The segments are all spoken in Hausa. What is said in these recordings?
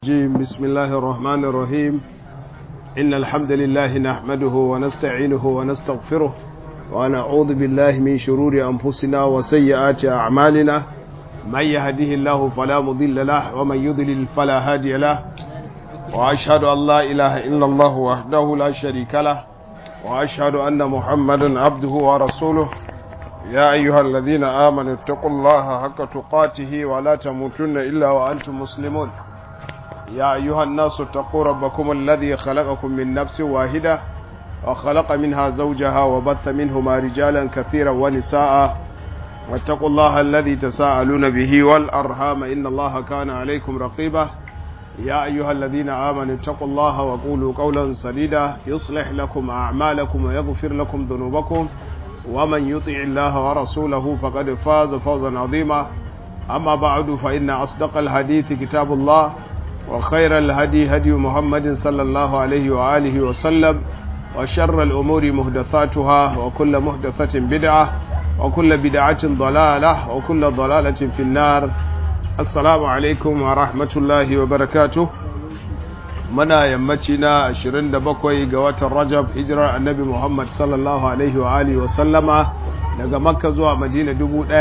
الرجيم بسم الله الرحمن الرحيم إن الحمد لله نحمده ونستعينه ونستغفره ونعوذ بالله من شرور أنفسنا وسيئات أعمالنا من يهده الله فلا مضل له ومن يضلل فلا هادي له وأشهد أن لا إله إلا الله وحده لا شريك له وأشهد أن محمدا عبده ورسوله يا أيها الذين آمنوا اتقوا الله حق تقاته ولا تموتن إلا وأنتم مسلمون يا أيها الناس اتقوا ربكم الذي خلقكم من نفس واحدة وخلق منها زوجها وبث منهما رجالا كثيرا ونساء واتقوا الله الذي تساءلون به والأرحام إن الله كان عليكم رقيبا يا أيها الذين آمنوا اتقوا الله وقولوا قولا سديدا يصلح لكم أعمالكم ويغفر لكم ذنوبكم ومن يطع الله ورسوله فقد فاز فوزا عظيما أما بعد فإن أصدق الحديث كتاب الله وخير الهدي هدي محمد صلى الله عليه وآله وسلم وشر الأمور مهدثاتها وكل مهدثة بدعة وكل بدعة ضلالة وكل ضلالة في النار السلام عليكم ورحمة الله وبركاته muna yammaci na 27 ga watan Rajab hijirar Annabi Muhammad sallallahu alaihi wa alihi wa sallama daga Makka zuwa Madina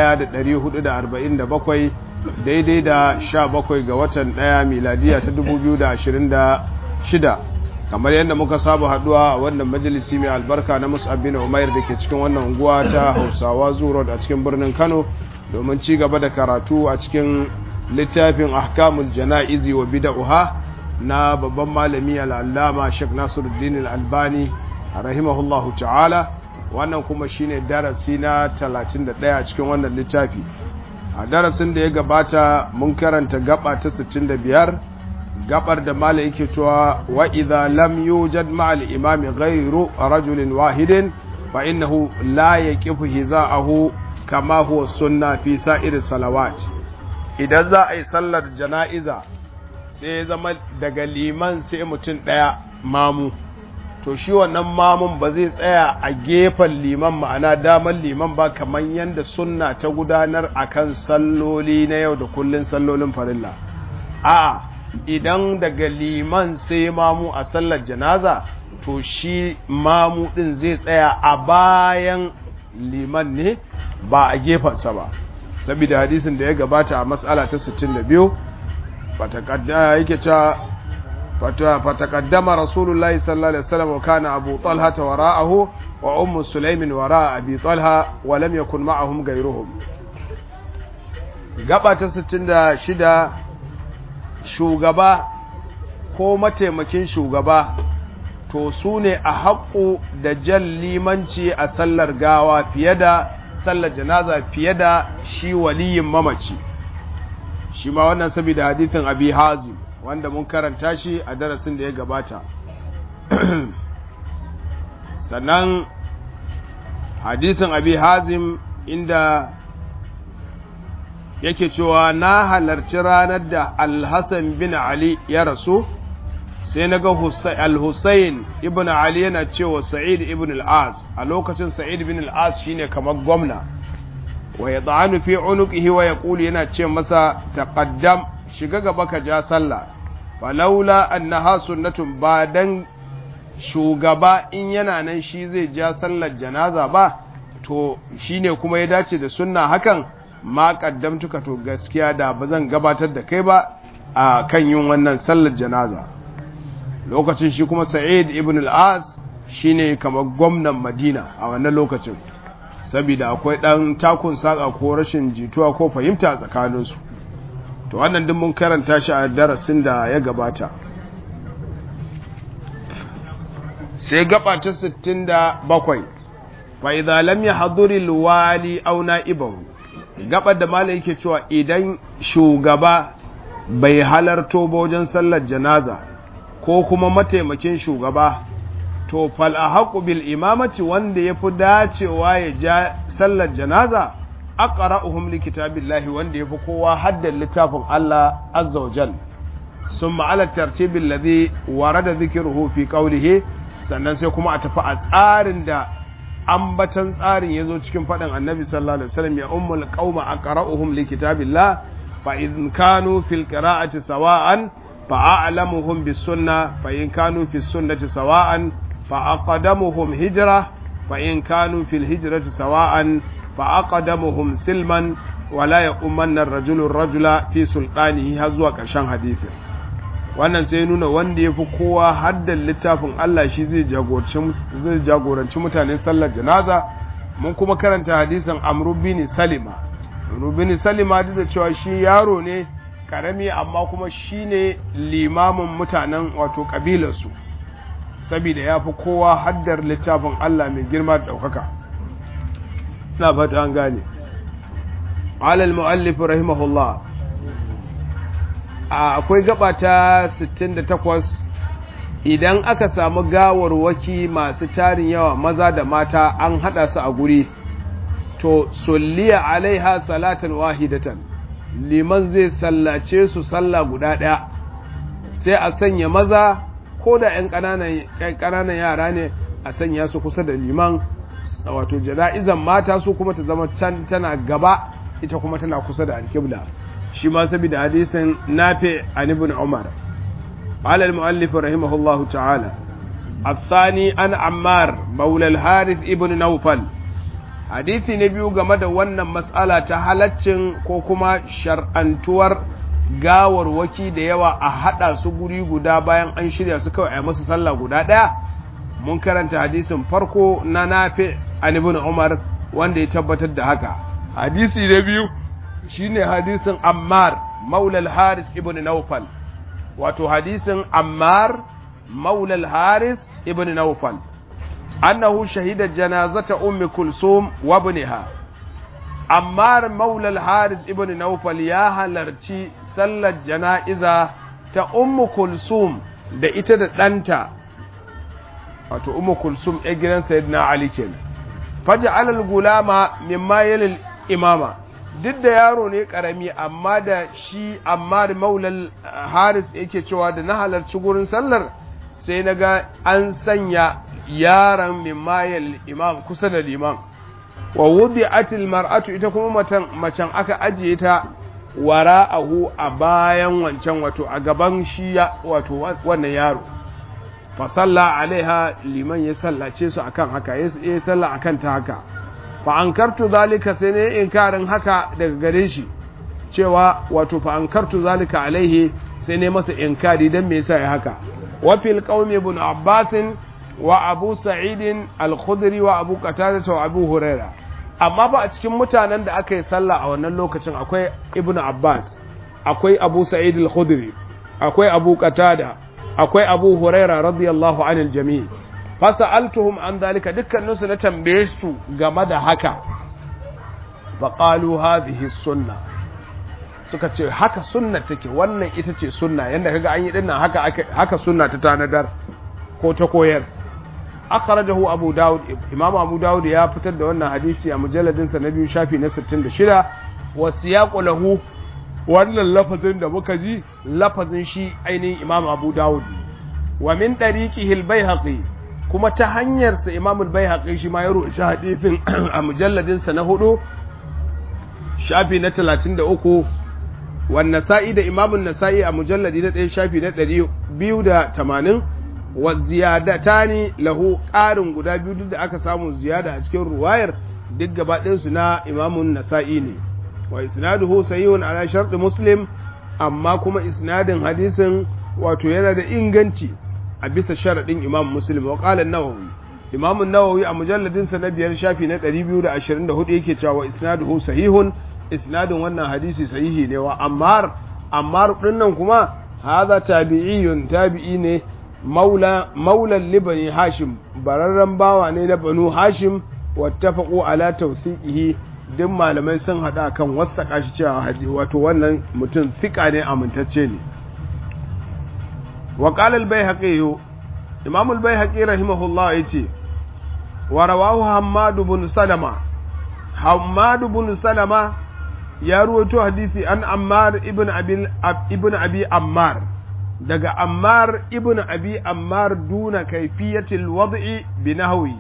1447 daidai da 17 ga watan 1 miladiya ta 2026 kamar yadda muka saba haduwa a wannan majalisi mai albarka na Mus'ab bin Umair da ke cikin wannan unguwa ta Hausawa Zuro a cikin birnin Kano domin ci gaba da karatu a cikin littafin Ahkamul Jana'izi wa Bid'ah na babban malami al'allama Sheikh Nasiruddin Al-Albani rahimahullahu ta'ala wannan kuma shine darasi na 31 cikin wannan littafi a darasin da ya gabata mun karanta gaba ta 65 gabar da malai yake cewa wa idza lam yujad ma'al imami ghayru rajulin wahidin fa innahu la yaqifu hiza'ahu kama huwa sunna fi sa'ir salawat idan za a yi sallar jana'iza sai ya zama daga liman sai mutum ɗaya mamu to shi wannan mamun ba zai tsaya a gefen liman ma'ana daman liman ba kamar yadda sunna ta gudanar akan salloli na yau da kullun sallolin farilla a idan daga liman sai mamu a sallar janaza to shi mamu ɗin zai tsaya a bayan liman ne ba a gefensa ba saboda hadisin da ya gabata a matsala ta 62 yake cewa fataqaddama rasulullahi sallallahu alaihi wasallam wa kana abu talha wara'ahu wa ummu sulaimin wara'a abi talha wa lam yakun ma'ahum ghayruhum gaba ta 66 shugaba ko mataimakin shugaba to su ne a haƙu da jan limanci a sallar gawa fiye da sallar janaza fiye da shi waliyin mamaci shi ma wannan saboda hadithin abi hazim wanda mun karanta shi a darasin da ya gabata sannan hadisin abi hazim inda yake cewa na halarci ranar da alhassan bin ali ya rasu sai na ga al-hussein ibn ali yana cewa sa'id ibn al-az a lokacin sa'id ibn al-az shine kamar gwamna wa ya tsanu fi unuqihi wa yaqulu yana ce masa taqaddam shiga gaba ka ja sallah falaula annaha sunnatun ba dan shugaba in yana nan shi zai ja sallar janaza ba to shine kuma ya dace da sunna hakan ma kaddamtuka to gaskiya da ba zan gabatar da kai ba a kan yin wannan sallar janaza lokacin shi kuma sa'id ibn al-az shine kamar gwamnan madina a wannan lokacin saboda akwai ɗan takun saƙa ko rashin jituwa ko fahimta tsakaninsu to wannan din mun karanta shi a darasin da ya gabata sai gaba ta 67 fa idza lam yahdhur alwali aw na'ibahu gaba da malai yake cewa idan shugaba bai halarto wajen sallar janaza ko kuma mataimakin shugaba to fal ahaqu bil imamati wanda yafi dacewa ya ja sallar janaza aqra'uhum li kitabillahi wanda yafi kowa haddan littafin Allah azza wajal summa ala tartib alladhi warada dhikruhu fi qawlihi sannan sai kuma a tafi a tsarin da ambatan tsarin yazo cikin fadin annabi sallallahu alaihi wasallam ya ummul qauma aqra'uhum li kitabillah fa in kanu fil qira'ati sawa'an فأعلمهم بالسنة فإن كانوا في السنة سواء فأقدمهم هجرة فإن كانوا في الهجرة سواء فأقدمهم سلما ولا يؤمن الرجل الرجل في سلطانه هزوا كرشان حديث wannan sai nuna wanda ya fi kowa haddan littafin Allah shi zai jagoranci mutanen sallar janaza mun kuma karanta hadisin amru bin salima amru bin salima duk da cewa shi yaro ne karami amma kuma shi ne limamin mutanen wato kabilarsu saboda ya fi kowa haddar littafin Allah mai girma da ɗaukaka na fata an gane alal mu'allif rahimahullah akwai gaba ta 68 idan aka samu gawarwaki masu tarin yawa maza da mata an hada su a guri to sulliya alaiha salatan wahidatan liman zai sallace su sallah guda ɗaya sai a sanya maza ko da 'yan ƙananan yara ne a sanya su kusa da liman wato jana'izan mata su kuma ta zama can tana gaba ita kuma tana kusa da alkibla shi ma saboda hadisin nafi an ibn umar قال المؤلف رحمه الله تعالى الثاني عن عمار مولى الحارث ابن نوفل hadisi na biyu game da wannan matsala ta halaccin ko kuma shar'antuwar gawarwaki da yawa a haɗa su guri guda bayan an shirya su kawai a masu sallah guda ɗaya mun karanta hadisin farko na nafi an ibn umar wanda ya tabbatar da haka hadisi na biyu shine hadisin ammar maulal haris ibn naufal wato hadisin ammar maulal haris ibn naufal أنه شهد جنازة أم كلثوم وابنها أمار مولى الحارس ابن نوفل يا هلرتي صلى الجنائزة تا أم كلثوم da ita da ɗanta wato umu kulsum ya gidan sayyidina ali kenan faja alal gulama mimma yalil imama duk da yaro ne karami amma da shi amma da maulal haris yake cewa da na halarci gurin sallar sai na ga an sanya yaran mimayal imam kusa da liman wa wudi atil mar'atu ita kuma matan macen aka ajiye ta wara'ahu a bayan wancan wato a gaban shi wato wannan yaro fa salla alaiha liman ya sallace su akan haka ya salla akan ta haka fa ankartu zalika sai ne inkarin haka daga gare shi cewa wato fa ankartu zalika alaihi sai ne masa inkari dan me yasa ya haka wa fil qaumi ibn abbasin wa abu sa'idin al-khudri wa abu qatada wa abu huraira amma ba a cikin mutanen da aka yi sallah a wannan lokacin akwai ibn abbas akwai abu sa'id al-khudri akwai abu qatada akwai abu huraira radiyallahu anil jami' fasa'altuhum an dalika dukkanin su na tambaye su game da haka fa qalu hadhihi sunna suka ce haka sunna take wannan ita ce sunna yanda kaga an yi dinnan haka haka sunna ta tanadar ko ta koyar akhrajahu abu daud imam abu daud ya fitar da wannan hadisi a mujalladin sa na biyu shafi na 66 wa siyaqu lahu wannan lafazin da muka ji lafazin shi ainihin imam abu daud wa min dariqihi al-baihaqi kuma ta hanyar sa imam al-baihaqi shi ma ya rubuta hadisin a mujalladin sa na hudu shafi na 33 wa nasa'i da imam an-nasa'i a mujalladi na 1 shafi na 280 wa ziyadatani lahu ƙarin guda biyu duk da aka samu ziyada a cikin ruwayar duk gaba ɗinsu na imamun nasa'i ne wa isnaduhu sahihun ala sharɗi muslim amma kuma isnadin hadisin wato yana da inganci a bisa sharaɗin imam muslim wa qala an-nawawi imam an-nawawi a mujalladin sa na biyar shafi na 224 yake cewa wa isnaduhu sahihun isnadin wannan hadisi sahihi ne wa ammar ammar dinnan kuma hadha tabi'iyun tabi'i ne maula maulan libani hashim bararren bawa ne na banu hashim wattafaqu ala tawthiqihi duk malamai sun hada kan wasaka shi cewa wato wannan mutum fika ne amintacce ne wa qala al-baihaqi imam al-baihaqi rahimahullah yace wa rawahu hammad ibn salama hammad ibn salama ya ruwaito hadisi an ammar ibn abi ibn abi ammar daga ammar ibn abi ammar duna kaifiyatil wad'i bi nahwi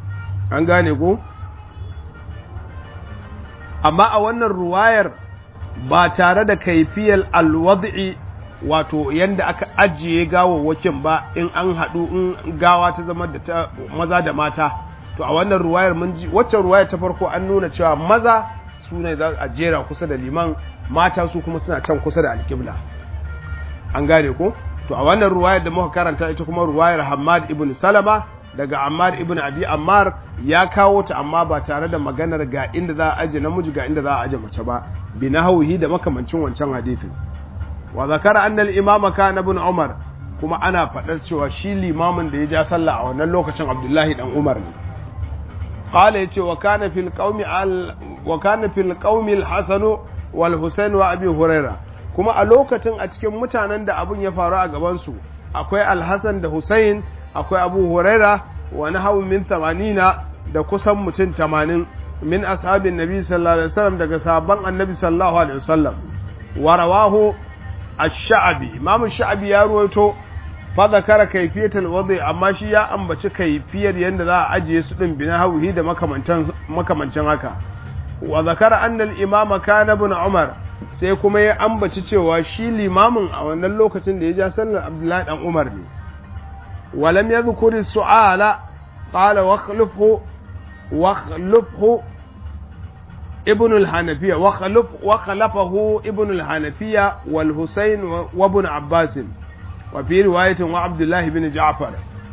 an gane ko amma a wannan ruwayar ba tare da kaifiyar alwad'i wato yanda aka ajiye gawawwakin ba in an haɗu in gawa ta zama da ta maza da mata to a wannan ruwayar mun ji waccan ruwayar ta farko an nuna cewa maza su ne za a jera kusa da liman mata su kuma suna can kusa da alƙibla an gane ko to a wannan ruwayar da muka karanta ita kuma ruwayar Hammad ibn Salama daga Ammar ibn Abi Ammar ya kawo ta amma ba tare da maganar ga inda za a aje namiji ga inda za a aje mace ba bi nahwihi da makamancin wancan hadisin wa zakara anna al-imam kana ibn Umar kuma ana faɗar cewa shi limamin da ya ja sallah a wannan lokacin Abdullahi dan Umar ne qala yace wa kana fil qaumi al wa kana fil qaumi al-Hasan wal Husain wa Abi Hurairah kuma a lokacin a cikin mutanen da abun ya faru a gabansu akwai alhassan da hussein akwai abu huraira wani hau min tamanina da kusan mutum tamanin min ashabin nabi sallallahu alaihi wasallam daga sabon annabi sallallahu alaihi wasallam wa rawahu ash-sha'bi imam sha'bi ya ruwaito fa zakara kayfiyatul wadi amma shi ya ambaci kayfiyar yanda za a ajiye su din bina hauhi da makamantan makamancin haka wa zakara anna al-imama kana ibn umar sai kuma ya ambaci cewa shi limamin a wannan lokacin da ya ja sallar abdullahi dan umar ne walam ya zukuri su'ala qala wakhlufhu wakhlufhu ibn al-hanafiya wakhluf wakhlafahu ibn al-hanafiya wal husayn wa ibn abbas wa fi riwayatin wa abdullahi ibn ja'far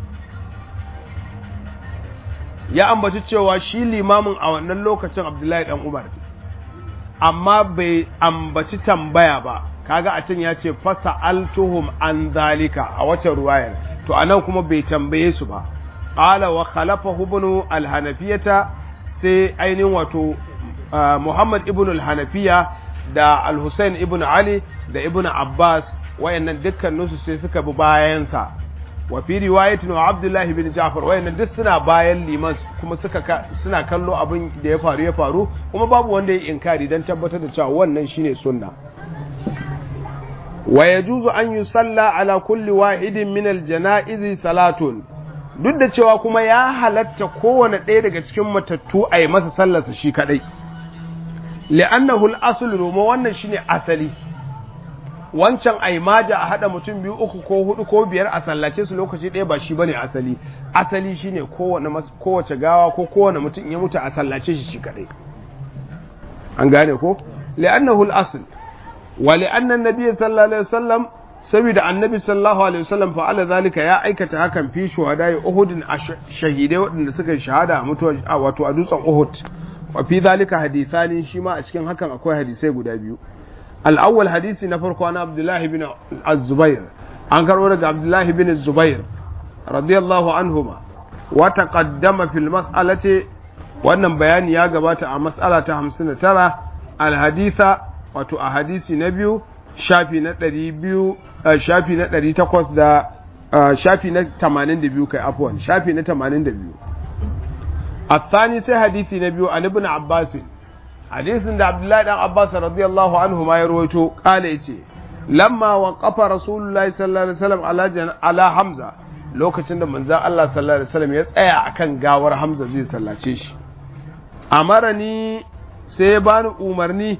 ya ambaci cewa shi limamin a wannan lokacin abdullahi dan umar ne amma bai ambaci tambaya ba kaga a can ya ce fasa altuhum an zalika a wacce ruwayar to anan kuma bai tambaye su ba qala wa khalafa ibn al-hanafiyata sai ainihin wato Muhammad ibn al-hanafiya da al-Husayn ibn Ali da ibn Abbas wayannan dukkan su sai suka bi bayansa wa fi riwayatin wa Abdullah ibn Ja'far wayannan duk suna bayan liman kuma suka suna kallo abin da ya faru ya faru kuma babu wanda ya inkari dan tabbatar da cewa wannan shine sunna wa yajuzu an yusalla ala kulli wahidin min al-janaizi salatun duk da cewa kuma ya halatta kowane ɗaya daga cikin matattu a yi masa sallarsa shi kadai li'annahu al-asl roma wannan shine asali wancan aimaja a haɗa mutum biyu uku ko hudu ko biyar a sallace su lokaci ɗaya ba shi bane asali asali shine kowane kowace gawa ko kowane mutum ya mutu a sallace shi shi kadai an gane ko li'annahu al-asl wa li'anna an-nabiy sallallahu alaihi wasallam saboda annabi sallallahu alaihi wasallam fa'ala zalika ya aikata hakan fi shuhadai uhudin shahidai waɗanda suka shahada a mutuwa wato a dutsen uhud wa fi zalika hadithani shi ma a cikin hakan akwai hadisai guda biyu الأول حديثي نفرق عن عبد الله بن الزبير عن كرورة عبد الله بن الزبير رضي الله عنهما وتقدم في المسألة wannan bayani ya gabata a mas'ala ta hamsin da tara alhaditha wato a hadisi na biyu shafi na ɗari biyu shafi na ɗari takwas da shafi na tamanin da biyu kai afuwan shafi na tamanin da biyu a sai hadisi na biyu an ibn abbasin hadisin da Abdullahi dan Abbas radiyallahu anhu ma ya rawaito kala yace lamma waqafa rasulullahi sallallahu alaihi wasallam ala ala Hamza lokacin da manzon Allah sallallahu alaihi wasallam ya tsaya akan gawar Hamza zai sallace shi amarani sai ya bani umarni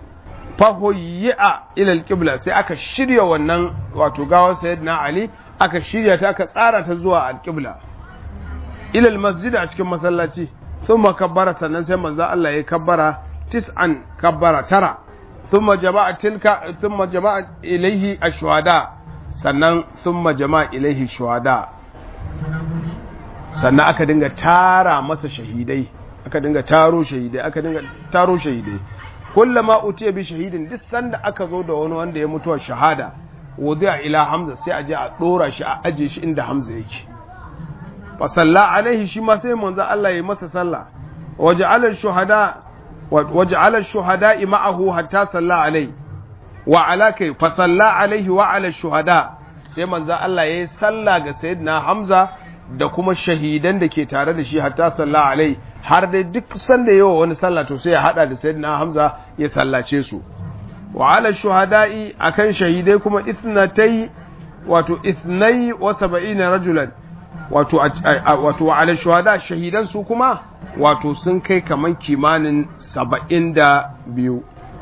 fahoyi'a ila alqibla sai aka shirya wannan wato gawar sayyidina Ali aka shirya ta aka tsara ta zuwa alqibla ila almasjid a cikin masallaci thumma kabbara sannan sai manzon Allah ya kabbara tis'an kabbara tara thumma jama'a tilka thumma jama'a ilaihi ashwada sannan thumma jama'a ilaihi shuhada sannan aka dinga tara masa shahidai aka dinga taro shahidai aka dinga taro shahidai kullama utiya bi shahidin duk sanda aka zo da wani wanda ya mutuwa shahada wudi'a ila hamza sai a je a dora shi a aje shi inda hamza yake fa salla alaihi shi ma sai manzo Allah ya masa sallah waja'ala shuhada وجعل الشهداء معه حتى صلى عليه وعلى كي فصلى عليه وعلى الشهداء sai manzo Allah yayi sallah ga sayyidina Hamza da kuma shahidan da ke tare da shi hatta salla alai har dai duk sanda yawa wani sallah to sai ya hada da sayyidina Hamza ya sallace su wa ala shuhada'i akan shahidai kuma ithnatai wato ithnai wa sab'ina rajulan wato wato wa ala shuhada shahidan su kuma wato sun kai kaman kimanin saba'in da biyu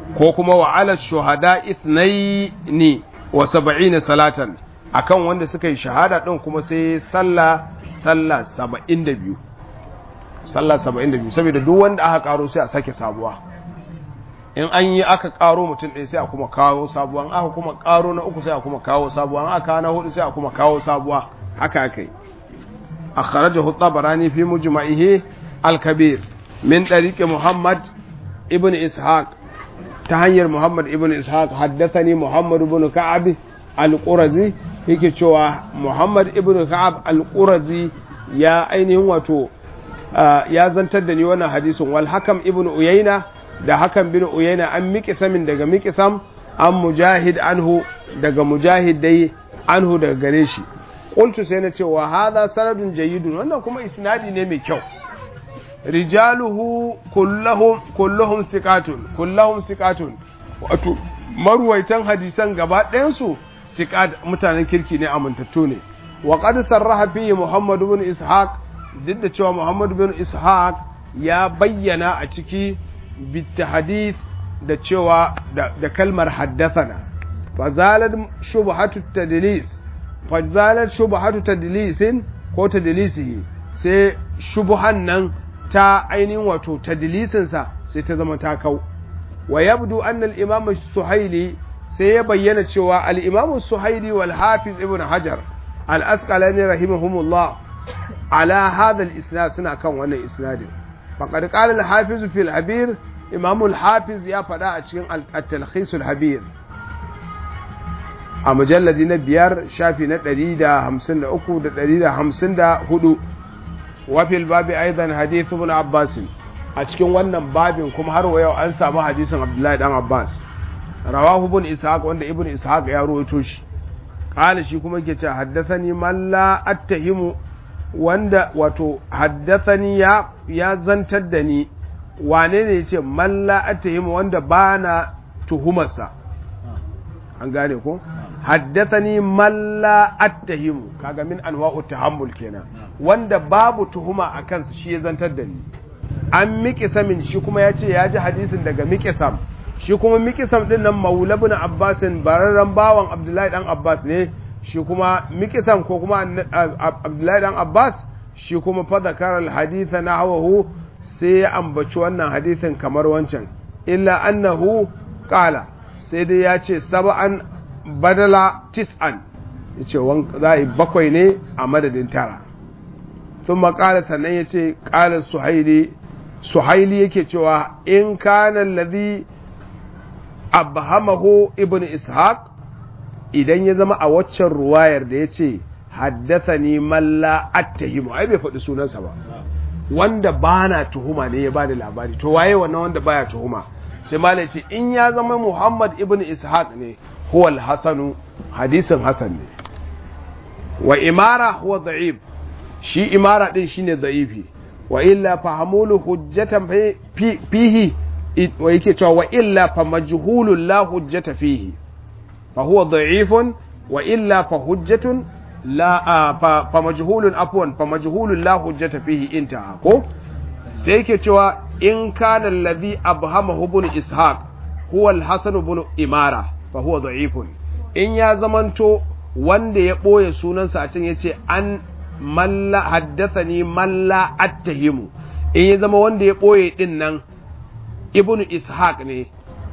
ko kuma wa ala shuhada ithnaini wa sab'ina salatan akan wanda suka yi shahada din kuma sai sallah sallah 72 sallah 72 saboda duk wanda aka karo sai a sake sabuwa in an yi aka karo mutum ɗaya sai a kuma kawo sabuwa aka kuma karo na uku sai a kuma kawo sabuwa aka na hudu sai a kuma kawo sabuwa haka aka yi akhrajahu at-tabarani fi mujma'ihi al-kabir min tariq muhammad ibn ishaq ta hanyar muhammad ibn ishaq haddathani muhammad ibn ka'ab al-qurazi yake cewa muhammad ibn ka'ab al-qurazi ya ainihin wato ya zantar da ni wannan hadisin wal hakam ibn uyayna da hakan bin uyayna an miƙisamin daga miƙisam an mujahid anhu daga mujahid dai anhu daga gare shi qultu sai na ce wa hadha sanadun jayyidun wannan kuma isnadi ne mai kyau rijaluhu kulluhum kulluhum siqatun kulluhum siqatun wato marwaitan hadisan gaba ɗayan su siqat mutanen kirki ne amintattu ne wa qad sarraha fihi muhammad ibn ishaq duk da cewa muhammad ibn ishaq ya bayyana a ciki بالتحديث da cewa da kalmar haddathana fazalat shubhatu tadlis fazalat shubhatu tadlisin ko tadlisihi sai shubhan nan ta ainihin wato tadlisin sa sai ta zama ta kau wa yabdu anna al-imam suhaili sai ya bayyana cewa al-imam suhaili wal hafiz ibn hajar al-asqalani rahimahumullah ala hadha al-isnad suna kan wannan isnadin faqad qala al-hafiz fi al-habir imam al-hafiz ya faɗa a cikin at-talkhis al-habir a mujalladi na biyar shafi na 153 da 154 wa fil babi aidan hadith ibn abbas a cikin wannan babin kuma har yau an samu hadisin abdullahi dan abbas rawahu ibn ishaq wanda ibn ishaq ya rawaito shi qala shi kuma yake cewa haddathani man la attahimu wanda wato haddathani ya ya zantar da ni wane ne yace man la attahimu wanda bana tuhumarsa an gane ko haddathani man la attahimu kaga min anwa'u tahammul kenan wanda babu tuhuma a kansa shi ya zantar da ni an miƙisamin shi kuma ya ce ya ji hadisin daga miƙisam shi kuma miƙisam ɗin nan maula bin abbasin bararren bawan abdullahi ɗan abbas ne shi kuma miƙisam ko kuma abdullahi ɗan abbas shi kuma fadakar alhaditha na hawahu sai ya ambaci wannan hadisin kamar wancan illa annahu ƙala sai dai ya ce saba'an badala tis'an ya ce za a bakwai ne a madadin tara sun makala sannan ya ce ƙalar suhaili suhaili yake cewa in kana ladhi abhamahu ibn ishaq idan ya zama a waccan ruwayar da yace haddathani man la attahimu ai bai faɗi sunansa ba wanda bana tuhuma ne ya bada labari to waye wannan wanda baya tuhuma sai malai ce in ya zama muhammad ibn ishaq ne huwa al-hasanu hadisin hasan ne wa imara huwa da'if shi imara din shine da'ifi wa illa fahamulu hujjatan fihi wa yake cewa wa illa fa majhulun la hujjata fihi fa huwa da'ifun wa illa fa hujjatun la fa majhulun afwan fa majhulun la hujjata fihi intaha ko sai yake cewa in kana alladhi abhamahu ibn ishaq huwa al-hasan ibn imara fa huwa da'ifun in ya zamanto wanda ya boye sunansa a can yace an malla haddathani malla attahimu in ya zama wanda ya ɓoye ɗin nan ibnu ishaq ne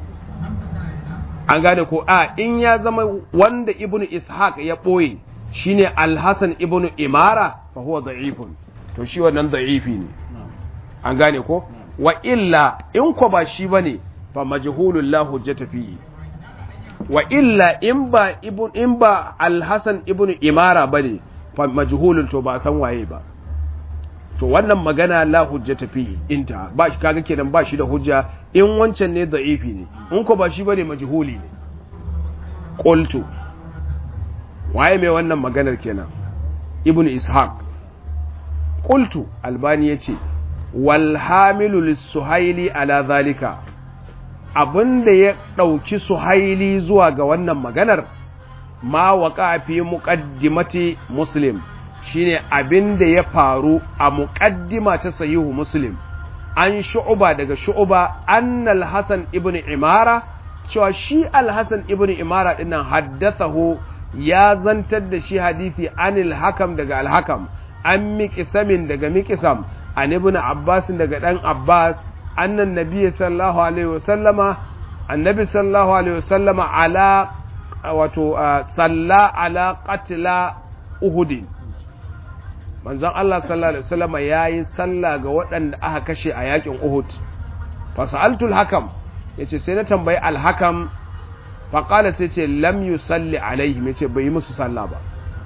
an gane ko a in ya zama wanda ibnu ishaq ya ɓoye shine alhassan ibnu imara fa huwa da'ifun to shi wannan da'ifi ne an gane ko wa illa in ko ba shi bane fa majhulul la hujjata fihi wa illa in ba ibn in ba alhassan ibnu imara bane majhulun to ba san waye ba to wannan magana la hujjata fihi inta ba shi kaga kenan ba shi da hujja in wancan ne da'ifi ne in ko ba shi bane majhuli ne qultu waye mai wannan maganar kenan ibn ishaq qultu albani yace wal hamilu lis-suhaili ala zalika abinda ya dauki suhaili zuwa ga wannan maganar ma waƙa fi muƙaddimati muslim shine abin da ya faru a muƙaddima ta sahihu muslim an shu'uba daga shu'uba annal hasan ibn imara cewa shi al-hasan ibn imara dinnan haddathahu ya zantar da shi hadisi anil hakam daga al-hakam an miƙisamin daga miƙisam an ibn abbas daga ɗan abbas annan nabi sallallahu alaihi wasallama annabi sallallahu alaihi wasallama ala wato salla ala qatla uhud manzon Allah sallallahu alaihi wasallama yayi salla ga waɗanda aka kashe a yakin uhud fa sa'altu al-hakam yace sai na tambayi al-hakam fa qala sai ce lam yusalli alaihim yace bai yi musu sallah ba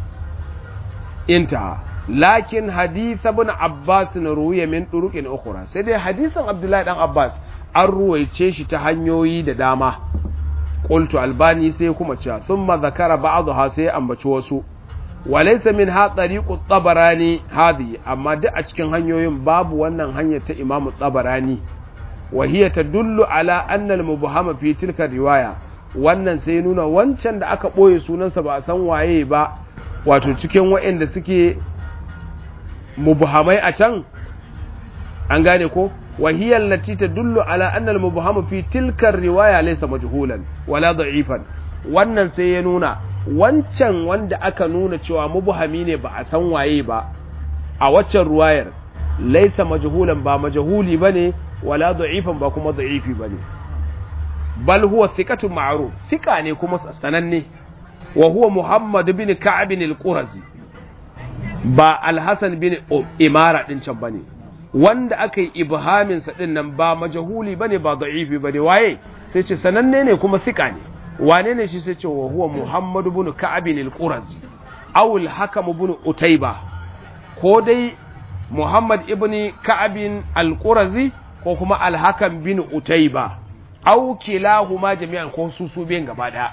inta lakin hadith ibn Abbas na ruwiya min turuqin ukhra sai dai hadisin Abdullahi dan Abbas an ruwaice shi ta hanyoyi da dama qultu albani sai kuma cewa thumma zakara ba'dha sai ambaci wasu walaysa min ha tariqu tabarani hadi amma duk a cikin hanyoyin babu wannan hanyar ta Imam Tabarani wa hiya tadullu ala anna al-mubhama fi tilka riwaya wannan sai nuna wancan da aka boye sunansa ba a san waye ba wato cikin waɗanda suke mubhamai a can an gane ko wahiyar lati ta dullu ala annal mubhamu fi tilkar riwaya laysa majhulan wala da'ifan wannan sai ya nuna wancan wanda aka nuna cewa mubhami ne ba a san waye ba a waccan ruwayar laysa majhulan ba majhuli bane wala da'ifan ba kuma da'ifi bane bal huwa thiqatun ma'ruf thiqa ne kuma sananne wa huwa muhammad bin ka'ab al-qurazi ba alhassan bin imara din can bane wanda aka yi ibhamin sa din nan ba majahuli bane ba da'ifi bane waye sai ce sananne ne kuma sika ne wane ne shi sai ce wa huwa muhammad bin ka'ab al-qurazi aw al-hakam bin utayba ko dai muhammad ibn ka'ab al-qurazi ko kuma al-hakam bin utayba aw kilahuma jami'an ko su su biyan gaba daya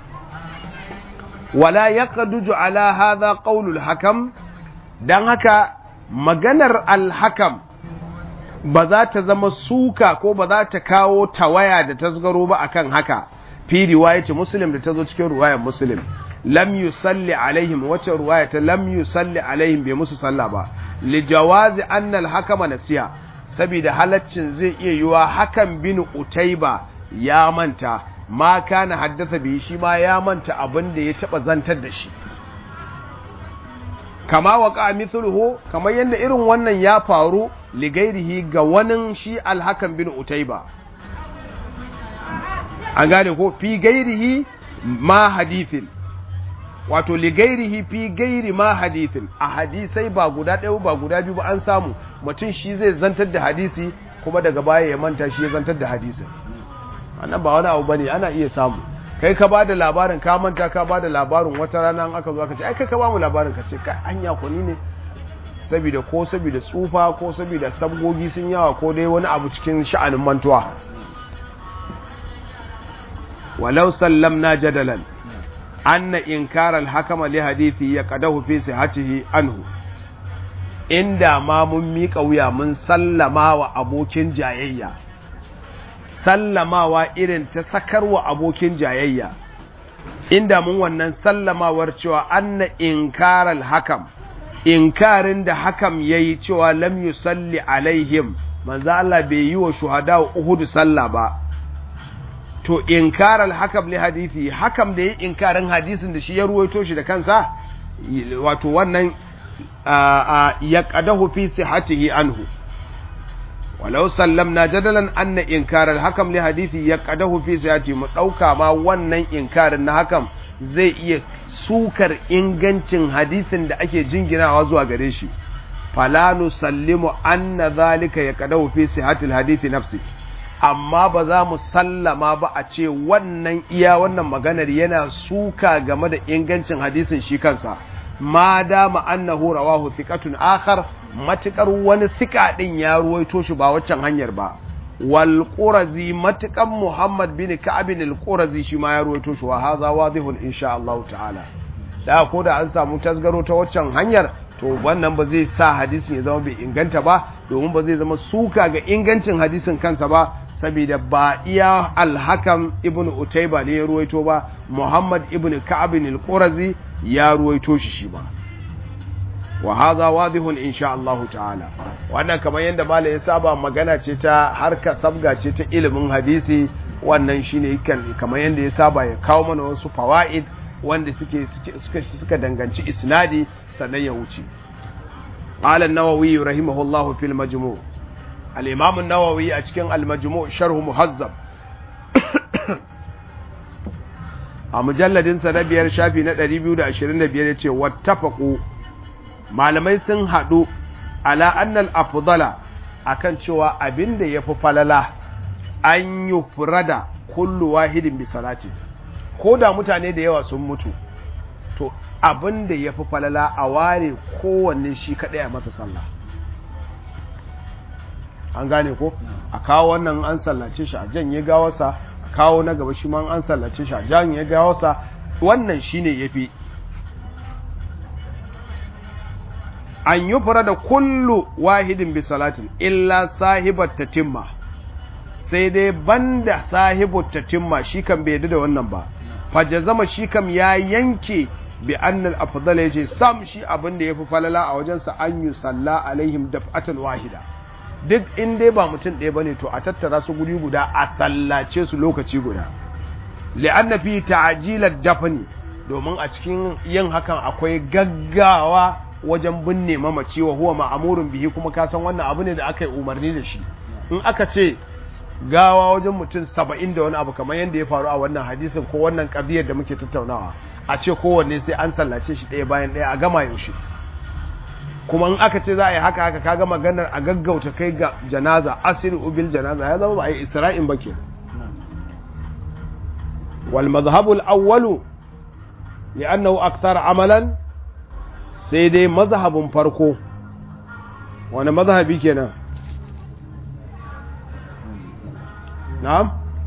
wala yaqduju ala hadha qawlul hakam dan haka maganar al-hakam ba za ta zama suka ko ba za ta kawo tawaya da tasgaro ba akan haka fi riwayati muslim da ta zo cikin riwayar muslim lam yusalli alaihim wace riwaya ta lam yusalli alaihim bai musu sallah ba li jawazi anna al-hakama nasiya saboda halaccin zai iya yiwa hakan bin utaiba ya manta ma kana haddasa bi shi ma ya manta abin da ya taba zantar da shi kama waka mithluhu kamar yadda irin wannan ya faru ligairihi ga wani shi alhakan bin utaiba an gane ko fi gairihi ma hadithin wato ligairihi fi gairi ma hadithin a hadisai ba guda ɗaya ba guda biyu ba an samu mutum shi zai zantar da hadisi kuma daga baya ya manta shi ya zantar da hadisin wannan ba wani abu bane ana iya samu kai ka bada labarin ka manta ka bada labarin wata rana aka zo aka ce ai kai ka ba mu labarin ka ce kai anya ko ni ne saboda ko saboda tsufa ko saboda sabgogi sun yawa ko dai wani abu cikin sha'anin mantuwa walau sallamna jadalan anna inkar al-hakama li hadithi ya qadahu fi sihhatihi anhu inda ma mun mika wuya mun sallama wa abokin jayayya sallamawa irin ta sakarwa abokin jayayya inda mun wannan sallamawar cewa anna inkaral hakam inkarin da hakam yayi cewa lam yusalli alaihim manzo Allah bai yi wa shuhada Uhud sallah ba to inkaral hakam li hadisi hakam da yi inkarin hadisin da shi ya ruwaito shi da kansa wato wannan ya qadahu fi sihhatihi anhu walau sallamna jadalan anna inkarar hakam li hadisi ya qadahu fi sihhati mu dauka ma wannan inkarin na hakam zai iya sukar ingancin hadisin da ake jinginawa zuwa gare shi fala nusallimu anna zalika ya qadahu fi sihhati hadisi nafsi amma ba za mu sallama ba a ce wannan iya wannan maganar yana suka game da ingancin hadisin shi kansa ma dama annahu rawahu thiqatun akhar matukar wani thika din ya ruwaito shi ba waccan hanyar ba wal qurazi matukan muhammad bin ka'ab al qurazi shi ma ya ruwaito shi wa hadha wadihun insha Allah ta'ala da ko da an samu tasgaro ta waccan hanyar to wannan ba zai sa hadisin ya zama bai inganta ba domin ba zai zama suka ga ingancin hadisin kansa ba saboda ba iya alhakam ibn utaiba ne ya ruwaito ba muhammad ibn ka'ab al qurazi ya ruwaito shi shi ba wa hadha wadihun insha Allah ta'ala wannan kamar yadda mala ya saba magana ce ta harka sabga ce ta ilimin hadisi wannan shine kan kamar yadda ya saba ya kawo mana wasu fawaid wanda suke suka suka danganci isnadi sannan ya wuce qala an-nawawi rahimahullahu fil majmu' al-imam an-nawawi a cikin al-majmu' sharh muhazzab a mujalladin sa na biyar shafi na 225 yace wattafaqu malamai sun hadu ala annal afdala akan cewa abinda yafi falala an yufrada kullu wahidin bi salati ko da mutane da yawa sun mutu to abin da ya fi falala a ware kowanne shi kaɗai a masa sallah an gane ko a kawo wannan an sallace shi a janye gawarsa a kawo na gaba shi ma an sallace shi a janye gawarsa wannan shi ne ya fi an yi fara da kullu wahidin bi salatin illa sahibar tatimma sai dai banda sahibar tatimma shi kan bai da wannan ba fajazama shi kam ya yanke bi annal afdal yace sam shi abin da yafi falala a wajensa an yi salla alaihim daf'atan wahida duk in dai ba mutum ɗaya bane to a tattara su guri guda a sallace su lokaci guda li'anna fi ta'jilat dafni domin a cikin yin hakan akwai gaggawa wajen binne mamaci wa huwa ma'amurun bihi kuma ka san wannan abu ne da aka yi umarni da shi in aka ce gawa wajen mutum saba'in da wani abu kamar yadda ya faru a wannan hadisin ko wannan ƙabiyar da muke tattaunawa a ce kowanne sai an sallace shi ɗaya bayan ɗaya a gama yaushe kuma in aka ce za a yi haka haka kaga maganar a gaggauta kai ga janaza asiri ubil janaza ya zama ba a yi isra'in ba ke wal mazhabul awwalu li'annahu akthar amalan sai dai mazhabin farko wani mazhabi kenan na'am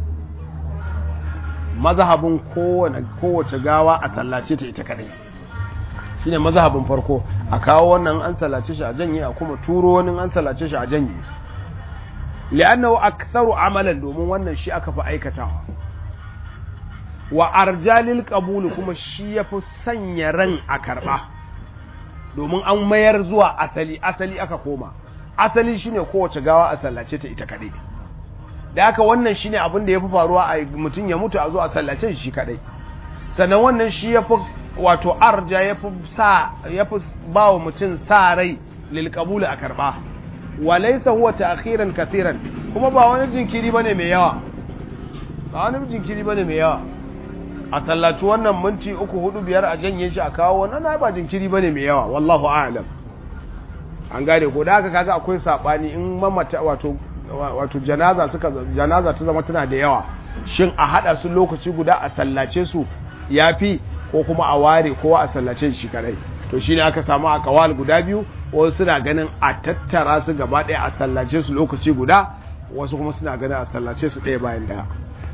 mazhabin kowace gawa a sallace ta ita kadai shine mazhabin farko a kawo wannan an sallace shi a janye a kuma turo wani an sallace shi a janye li'annahu aktharu amalan domin wannan shi aka fi aikatawa wa arjalil qabul kuma shi yafi sanya ran a karba domin an mayar zuwa asali asali aka koma asali shine kowace gawa a sallace ta ita kadai da haka wannan shine abin da yafi faruwa a mutum ya mutu a zo a sallace shi kadai sannan wannan shi yafi wato arja yafi sa yafi bawa mutum sa rai lil qabul a karba wa laysa huwa ta'khiran katiran kuma ba wani jinkiri bane mai yawa ba wani jinkiri bane mai yawa a sallaci wannan minti uku hudu biyar a janye shi a kawo wannan ba jinkiri bane mai yawa wallahu a'lam an gane ko da haka kaga akwai sabani in mamata wato wato janaza suka janaza ta zama tana da yawa shin a hada su lokaci guda a sallace su yafi ko kuma a ware kowa a sallace shi kadai to shine aka samu a kawal guda biyu wasu suna ganin a tattara su gaba ɗaya a sallace su lokaci guda wasu kuma suna ganin a sallace su ɗaya bayan ɗaya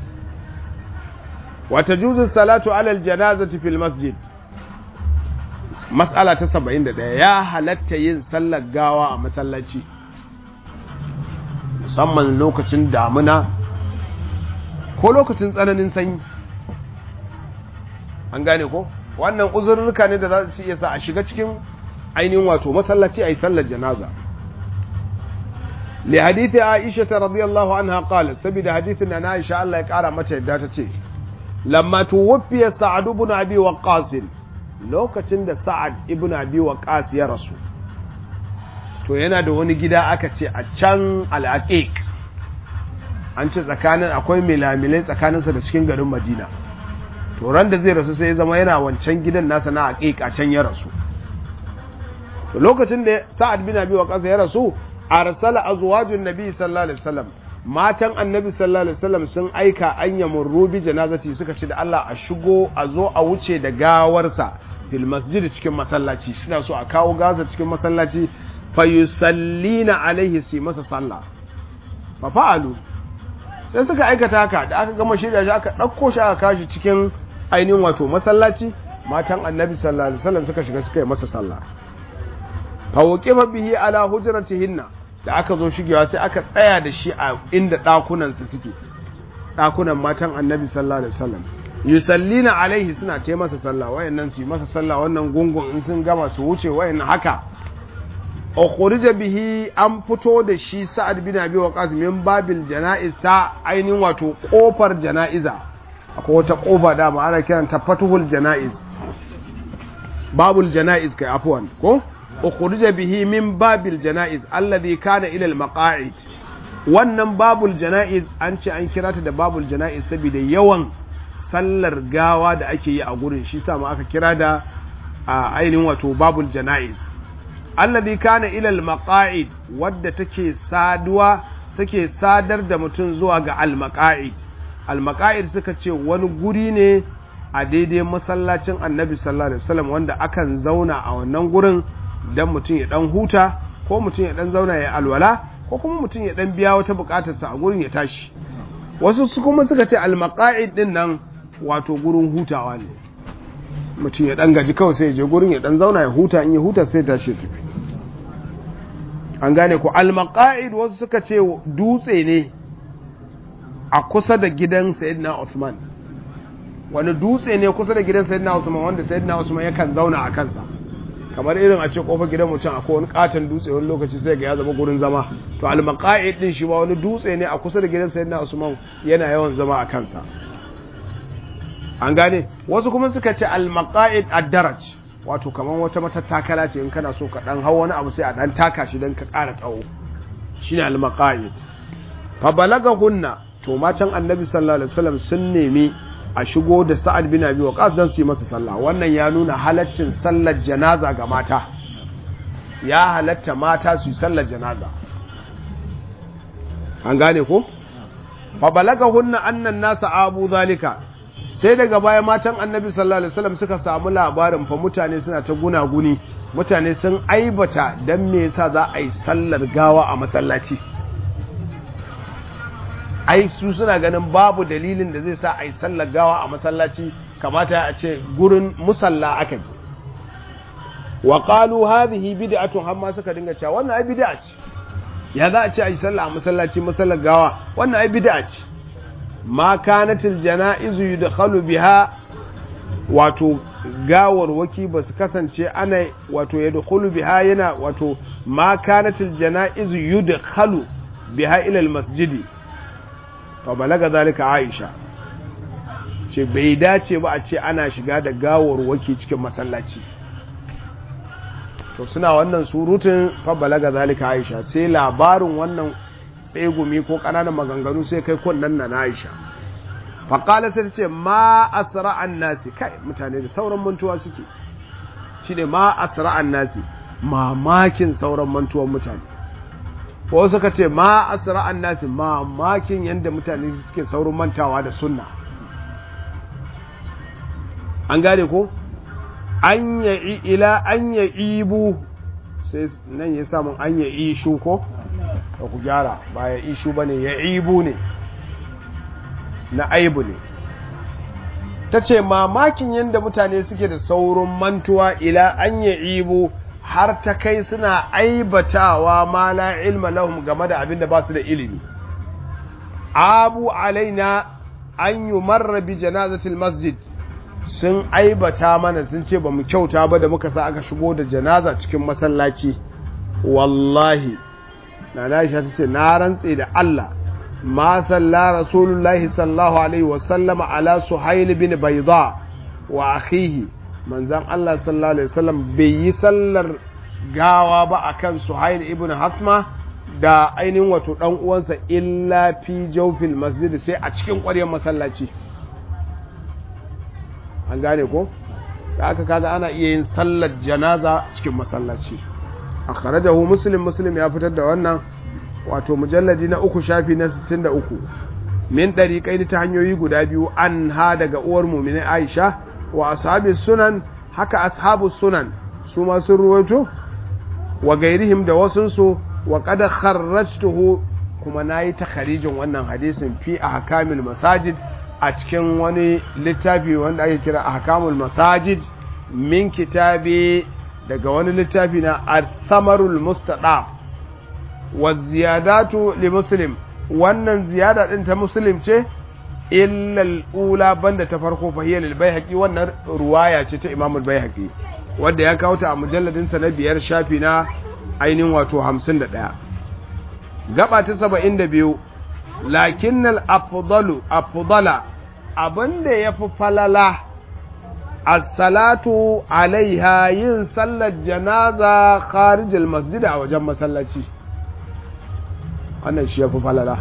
wata juzun salatu alal janazati fil masjid mas'ala ta 71 ya halatta yin sallar gawa a masallaci musamman lokacin damuna ko lokacin tsananin sanyi an gane ko wannan uzurruka ne da za su iya sa a shiga cikin ainihin wato masallaci a yi sallar janaza li hadithi aisha ta radiyallahu anha qalat saboda hadithin na aisha Allah ya kara mata yadda ta ce lamma tuwfiya sa'ad ibn abi waqqas lokacin da sa'ad ibn abi waqqas ya rasu to yana da wani gida aka ce a can al'aqiq an ce tsakanin akwai milamilai tsakaninsa da cikin garin madina to ran da zai rasu sai ya zama yana wancan gidan nasa na aqiq a can ya rasu to lokacin da sa'ad bin abi waqas ya rasu arsala azwajun nabi sallallahu alaihi wasallam matan annabi sallallahu alaihi wasallam sun aika an yamurru bi janazati suka ce da Allah a shigo a zo a wuce da gawarsa fil masjid cikin masallaci suna so a kawo gaza cikin masallaci fayusallina alaihi su masa sallah fa fa'alu sai suka aikata haka da aka gama shirya shi aka ɗauko shi aka kashi cikin ainihin wato masallaci matan annabi sallallahu alaihi wasallam suka shiga suka yi masa sallah fa waqifa bihi ala hujratihinna da aka zo shigewa sai aka tsaya da shi a inda ɗakunan su suke ɗakunan matan annabi sallallahu alaihi wasallam yusallina alaihi suna ta masa sallah wayannan su yi masa sallah wannan gungun in sun gama su wuce wayannan haka ukhrija bihi an fito da shi sa'ad bin abi waqas min babil janaiz ta ainihin wato kofar janaiza akwai wata kofa da ma ana kiranta fatuhul janaiz babul janaiz kai afwan ko ukhrija bihi min babil janaiz alladhi kana ila al maqa'id wannan babul janaiz an ce an kira ta da babul janaiz saboda yawan sallar gawa da ake yi a gurin shi sa ma aka kira da a ainihin wato babul janaiz alladhi kana ila al maqa'id wadda take saduwa take sadar da mutum zuwa ga al maqa'id al maqa'id suka ce wani guri ne a daidai masallacin annabi sallallahu alaihi wasallam wanda akan zauna a wannan gurin dan mutum ya dan huta ko mutum ya dan zauna ya alwala ko kuma mutum ya dan biya wata bukatarsa a gurin ya tashi wasu su kuma suka ce al maqa'id din nan wato gurin hutawa ne mutum ya dan gaji kawai sai ya je gurin ya dan zauna ya huta in ya huta sai tashi ya tafi an gane ko al-maqa'id wasu suka ce dutse ne a kusa da gidan sayyidina Uthman wani dutse ne kusa da gidan sayyidina Uthman wanda sayyidina Uthman yakan zauna a kansa kamar irin a ce kofar gidan mutum akwai wani katon dutse wani lokaci sai ga ya zama gurin zama to al-maqa'id din shi ba wani dutse ne a kusa da gidan sayyidina Uthman yana yawan zama a kansa an gane wasu kuma suka ce al-maqa'id ad-daraj wato kamar wata matattakala ce in kana so ka dan hau wani abu sai a dan taka shi dan ka ƙara tsawo shine al-maqa'id fa balagahunna to matan annabi sallallahu alaihi wasallam sun nemi a shigo da sa'ad bin abi waqas dan su yi masa sallah wannan ya nuna halaccin sallar janaza ga mata ya halatta mata su yi sallar janaza an gane ko fa balagahunna annan nasa abu zalika sai daga baya matan annabi sallallahu alaihi wasallam suka samu labarin fa mutane suna ta gunaguni mutane sun aibata dan me yasa za a yi sallar gawa a masallaci ai su suna ganin babu dalilin da zai sa a yi sallar gawa a masallaci kamata a ce gurin musalla aka ce wa qalu hadhihi bid'atun hamma suka dinga cewa wannan ai bid'a ce ya za a ce a yi sallah a masallaci masallar gawa wannan ai bid'a ce ma kanatil jana'izu yudkhalu biha wato gawar waki ba su kasance ana wato yadkhulu biha yana wato ma kanatil jana'izu yudkhalu biha ila masjidi fa balaga zalika aisha ce bai dace ba a ce ana shiga da gawar waki cikin masallaci to suna wannan surutun fa balaga zalika aisha sai labarin wannan tsegumi ko ƙananan maganganu sai kai kunnan na Aisha faƙala sai ce ma asra'an nasi kai mutane da sauran mantuwa suke shi ne ma asra'an nasi mamakin sauran mantuwan mutane ko suka ce ma asra'an nasi mamakin yadda mutane suke saurin mantawa da sunna an gane ko an ya ila an ya ibu sai nan ya samun an ya ishu ko ka ku gyara ba ya ishu ba ne ya ibu ne na aibu ne ta ce mamakin yadda mutane suke da saurin mantuwa ila an ya ibu har ta kai suna aibatawa ma la ilma lahum game da abin da ba su da ilimi abu alaina an yi marra bi janazatil masjid sun aibata mana sun ce ba mu kyauta ba da muka sa aka shigo da janaza cikin masallaci wallahi na Aisha ta ce na rantse da Allah ma salla rasulullahi sallallahu alaihi wa sallama ala suhail bin bayda wa akhihi manzan Allah sallallahu alaihi wasallam bai yi sallar gawa ba akan suhail ibn hasma da ainihin wato dan uwansa illa fi jawfil masjid sai a cikin ƙwaryar masallaci an gane ko da aka kaga ana iya yin sallar janaza cikin masallaci akhrajahu muslim muslim ya fitar da wannan wato mujalladi na uku shafi na 63 min dariqai ta hanyoyi guda biyu an ha daga uwar mu'mini Aisha wa ashabi sunan haka ashabu sunan su ma sun ruwaito wa gairihim da wasun su wa qad kharrajtuhu kuma nayi takharijin wannan hadisin fi ahkamil masajid a cikin wani littafi wanda ake kira ahkamul masajid min kitabi daga wani littafi na al-thamarul mustadaf wa ziyadatu li muslim wannan ziyada din ta muslim ce illa al-ula banda ta farko fa hiya lil baihaqi wannan ruwaya ce ta imam al-baihaqi wanda ya kawo ta a mujalladin sa na biyar shafi na ainihin wato hamsin da ɗaya gaba ta saba'in da biyu lakinnal afdalu afdala abinda ya fi falala as-salatu alaiha yin sallar janaza kharijil masjid a wajen masallaci wannan shi ya fi falala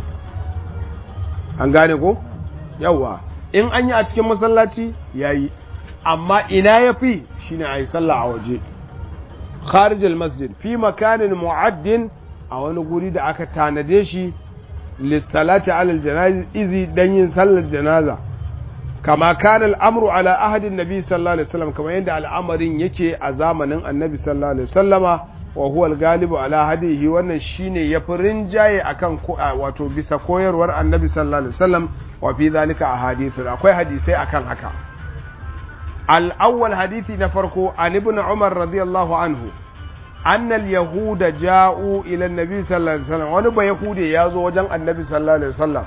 an gane ko yawa in an yi a cikin masallaci yayi amma ina ya fi shine a yi sallah a waje kharijil masjid fi makanin mu'addin a wani guri da aka tanade shi lissalati alal jana'izi dan yin sallar janaza kama kana al'amru ala ahadin nabi sallallahu alaihi wasallam kamar yadda al'amarin yake a zamanin annabi sallallahu alaihi wasallama wa huwa al-galibu ala hadihi wannan shine yafi rinjaye akan wato bisa koyarwar annabi sallallahu alaihi wasallam wa fi zalika ahadithun akwai hadisai akan haka al-awwal hadisi na farko an ibn umar radiyallahu anhu أن اليهود جاءوا إلى النبي صلى الله عليه وسلم ونبا يهودي يازو وجن النبي صلى الله عليه وسلم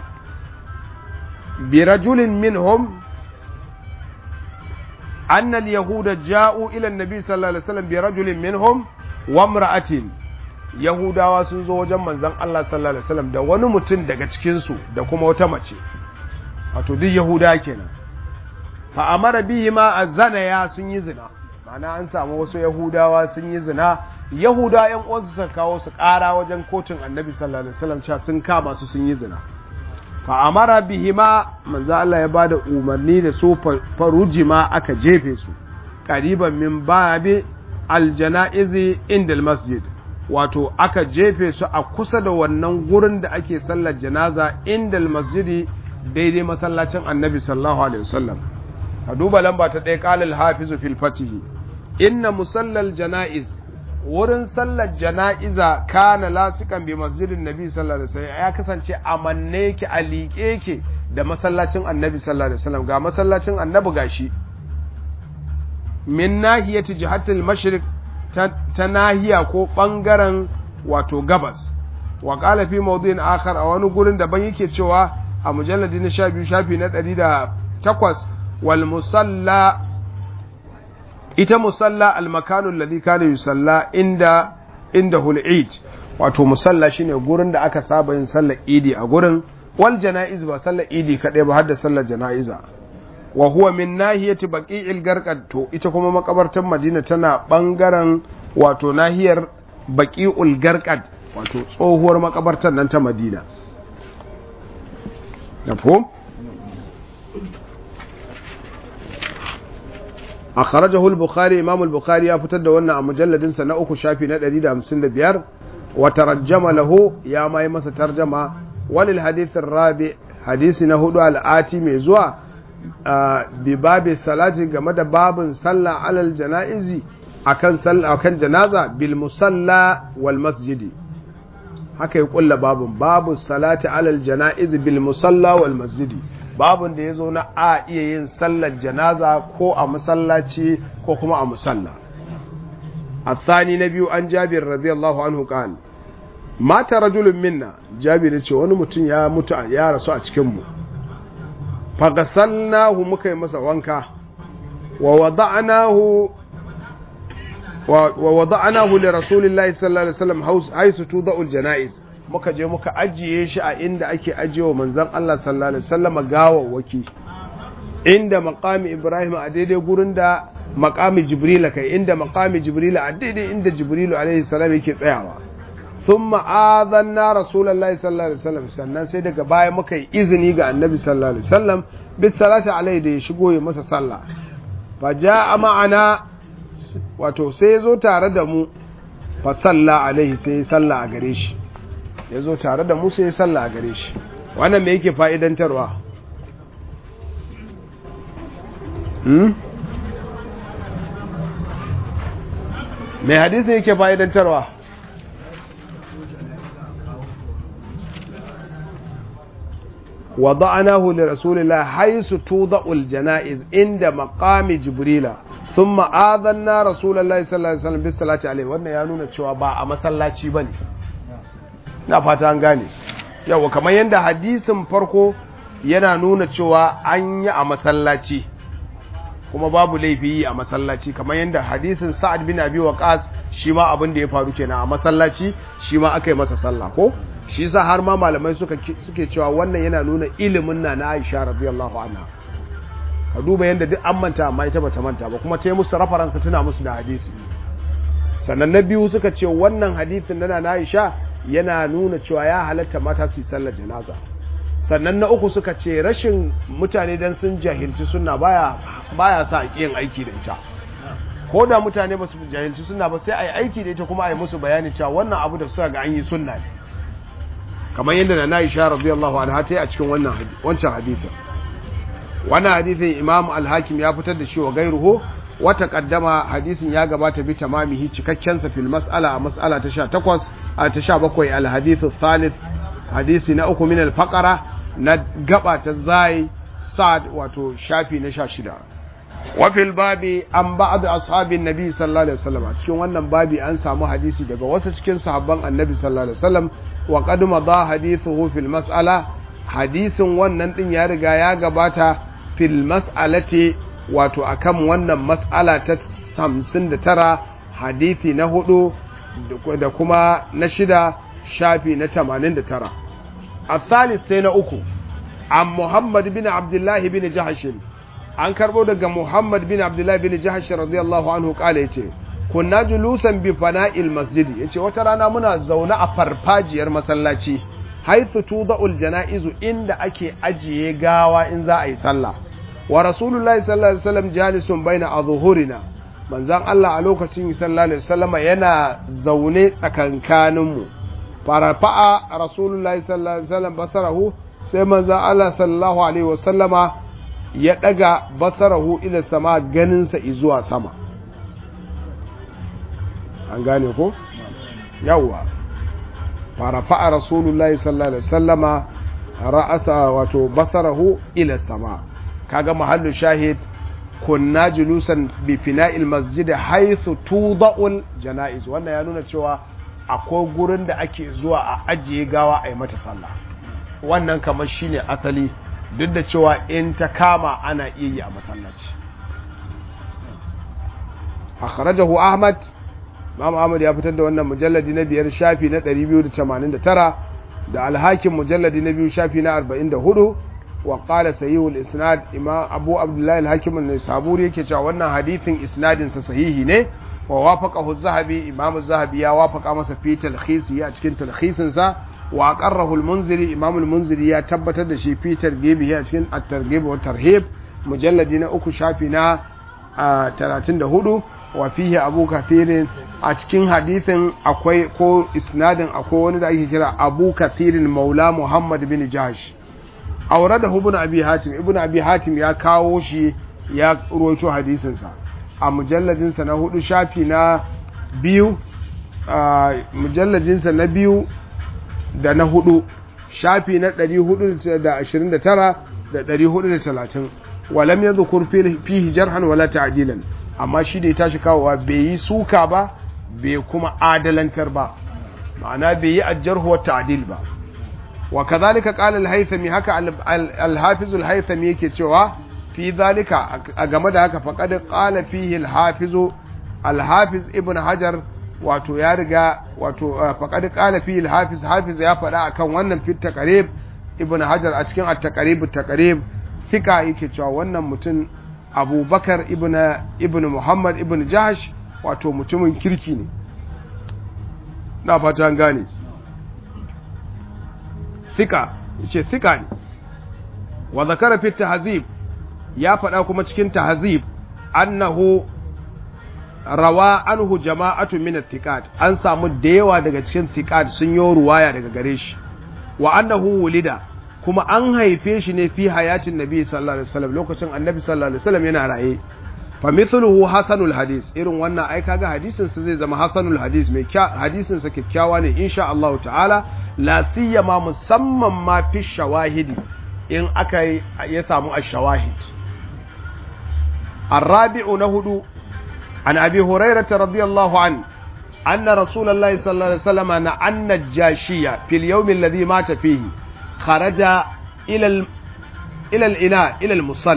برجل منهم أن اليهود جاءوا إلى النبي صلى الله عليه وسلم برجل منهم وامرأة Yahudawa sun zo wajen manzon Allah sallallahu alaihi wasallam da wani mutum daga cikin su da kuma wata mace wato duk Yahuda kenan fa amara bihi ma azana ya sun yi zina ma'ana an samu wasu Yahudawa sun yi zina yahuda yan uwansu suka kawo su ƙara wajen kotun annabi sallallahu alaihi wasallam cewa sun kama su sun yi zina fa amara bihima manzo Allah ya bada umarni da su farujima aka jefe su qariban min babi aljanaizi inda masjid wato aka jefe su a kusa da wannan gurin da ake sallar janaza inda masjidi daidai masallacin annabi sallallahu alaihi wasallam a duba lamba ta ɗaya ƙalil hafizu fil fatihi inna musallal janaiz wurin sallar jana'iza kana lasikan bi masjidin nabi sallallahu alaihi wasallam ya kasance a manne yake a liƙe yake da masallacin annabi sallallahu alaihi wasallam ga masallacin annabi gashi min nahiyati jihatil mashriq ta nahiya ko bangaren wato gabas wa qala fi mawdu'in akhar a wani gurin daban yake cewa a mujalladi na 12 shafi na 108 wal musalla ita musalla almakanu alladhi kana yusalla inda inda hul'id wato musalla shine gurin da aka saba yin sallar idi a gurin wal janaiz ba sallar idi kadai ba har da sallar janaiza wa huwa min nahiyati baqi'il garqad to ita kuma makabartar Madina tana bangaren wato nahiyar baqi'ul garqad wato tsohuwar makabartar nan ta Madina nafo akhrajahu al-bukhari imam al-bukhari ya fitar da wannan a mujalladin sa na uku shafi na 155 wa tarajjama lahu ya mai masa tarjama walil hadith ar-rabi hadisi na hudu al-ati mai zuwa bi babi salati game da babin sallah alal janaizi akan sallah akan janaza bil musalla wal masjidi haka ya kulla babin babu salati alal janaizi bil musalla wal masjidi babun da ya zo na a iya yin sallar janaza ko a masallaci ko kuma a musalla الثاني نبي عن جابر رضي الله عنه قال مات رجل منا جابر yace wani mutum ya mutu ya rasu a cikin mu fagasalnahu muka yi masa wanka wa wada'nahu wa wada'nahu li rasulillahi sallallahu alaihi wasallam haisu tuda'u janaiz muka je muka ajiye shi a inda ake ajiyewa manzon Allah sallallahu alaihi wasallam gawawwaki inda maqami Ibrahim a daidai gurin da maqami Jibril kai inda maqami Jibril a daidai inda Jibril alaihi salam yake tsayawa thumma adhanna rasulullahi sallallahu alaihi wasallam sannan sai daga baya muka yi izini ga annabi sallallahu alaihi wasallam bis salati alaihi da ya shigo ya masa sallah fa jaa ma'ana wato sai ya zo tare da mu fa salla alaihi sai ya salla a gare shi ya zo tare da musa ya salla a gare shi wannan me yake fa'idantarwa mai hadisi yake fa'idantarwa وضعناه لرسول الله حيث توضع الجنائز عند مقام جبريل ثم آذنا رسول الله صلى الله عليه وسلم بالصلاة عليه wannan ya nuna cewa ba a masallaci bane na fata an gane yawa kamar yadda hadisin farko yana nuna cewa an yi a masallaci kuma babu laifi yi a masallaci kamar yadda hadisin sa'ad bin abi waqas shi ma abin da ya faru kenan a masallaci shi ma aka yi masa sallah ko shi yasa har ma malamai suka suke cewa wannan yana nuna ilimin na na Aisha radiyallahu anha ka duba yadda duk an manta amma ita bata manta ba kuma ta yi musu rafaransa tuna musu da hadisi sannan na biyu suka ce wannan hadisin na na Aisha yana nuna cewa ya halatta mata su yi sallar janaza sannan na uku suka ce rashin mutane dan sun jahilci sunna baya baya sa yin aiki da ita ko da mutane ba su jahilci sunna ba sai a yi aiki da ita kuma a yi musu bayani cewa wannan abu da suka ga an yi sunna ne kamar yadda na Aisha radiyallahu anha ta yi a cikin wannan wancan hadisin wannan hadisin Imam Al-Hakim ya fitar da shi wa gairuhu wata kaddama hadisin ya gabata bi tamamihi cikakken sa fil mas'ala a mas'ala ta 18 a ta 17 al-hadithu thalith hadisi na uku min al-faqara na gaba ta zai sa'ad wato shafi na 16 wa fil babi an ba'd ashabin nabi sallallahu alaihi wasallam cikin wannan babi an samu hadisi daga wasu cikin sahabban annabi sallallahu alaihi wasallam wa qad madha hadithuhu fil mas'ala hadisin wannan din ya riga ya gabata fil mas'alati wato akan wannan mas'ala ta 59 hadisi na hudu da kuma na shida shafi na 89 الثالث sai na uku an Muhammad bin Abdullah bin Jahsh an karbo daga Muhammad bin Abdullah bin Jahsh radiyallahu anhu kale yace kunna julusan bi fana'il masjid yace wata rana muna zaune a farfajiyar masallaci haythu tuda'ul janaizu inda ake ajiye gawa in za a yi sallah wa rasulullahi sallallahu alaihi wasallam jalisun baina azhurina manzon Allah a lokacin sallallahu alaihi wasallam yana zaune tsakankanin mu farafa'a rasulullahi sallallahu alaihi wasallam basarahu sai manzon Allah sallallahu alaihi wasallama ya daga basarahu ila sama ganinsa zuwa sama an gane ko yawwa farafa'a rasulullahi sallallahu alaihi wasallama ra'asa wato basarahu ila sama kaga mahallu shahid kunna julusan bi fina'il masjid haythu tuda'ul janaiz wannan ya nuna cewa akwai gurin da ake zuwa a ajiye gawa a yi mata sallah wannan kamar shine asali duk da cewa in ta kama ana iya yi a masallaci akhrajahu ahmad Imam Ahmad ya fitar da wannan mujalladi na biyar shafi na 289 da alhakin mujalladi na biyu shafi na 44 wa qala sahihul isnad imam Abu Abdullah al-Hakim an-Nisaburi yake cewa wannan hadithin isnadin sa sahihi ne wa wafaqahu az-Zahabi Imam az-Zahabi ya wafaqa masa fi talkhisi a cikin talkhisin sa wa aqarrahu al-Munziri Imam al-Munziri ya tabbatar da shi fi targhibi a cikin at-targhib wa tarhib mujalladi na uku shafi na 34 wa fihi Abu Kathirin a cikin hadithin akwai ko isnadin akwai wani da ake kira Abu Kathirin Maula Muhammad bin Jahsh aure da ibn Abi Hatim ibn Abi Hatim ya kawo shi ya ruwaito hadisin sa a mujalladin sa na hudu shafi na biyu mujalladin sa na biyu da na hudu shafi na 429 da 430 walam yadhkur fihi jarhan wala ta'dilan amma shi da ya tashi kawowa bai yi suka ba bai kuma adalantar ba ma'ana bai yi ajjarhu wa ta'dil ba wa kadhalika qala al-haythami haka al-hafiz al-haythami yake cewa fi zalika a game da haka faqad qala fihi al-hafiz al-hafiz ibn hajar wato ya riga wato faqad qala fihi al-hafiz hafiz ya faɗa akan wannan fit taqrib ibn hajar a cikin at-taqrib at-taqrib fika yake cewa wannan mutum abubakar ibn, ibn muhammad ibn jahash wato mutumin kirki ne na fata gane sika yace sika ne wa zakara fi tahzib ya faɗa kuma cikin tahzib annahu rawa anhu jama'atu min thiqat an samu da yawa daga cikin thiqat sun yi ruwaya daga gare shi wa annahu wulida kuma an haife shi ne fi hayatin nabi sallallahu alaihi wasallam lokacin annabi sallallahu alaihi wasallam yana raye fa mithluhu hasanul hadis irin wannan ai kaga hadisin sa zai zama hasanul hadis mai hadisin sa kyakkyawa ne insha Allah ta'ala la siyama musamman ma fi shawahidi in aka ya samu ash-shawahid الرابع نهدو عن أبي هريرة رضي الله عنه أن رسول الله صلى الله عليه وسلم أن الجاشية في اليوم الذي مات فيه خرج إلى ال... إلى الإناء إلى المصلى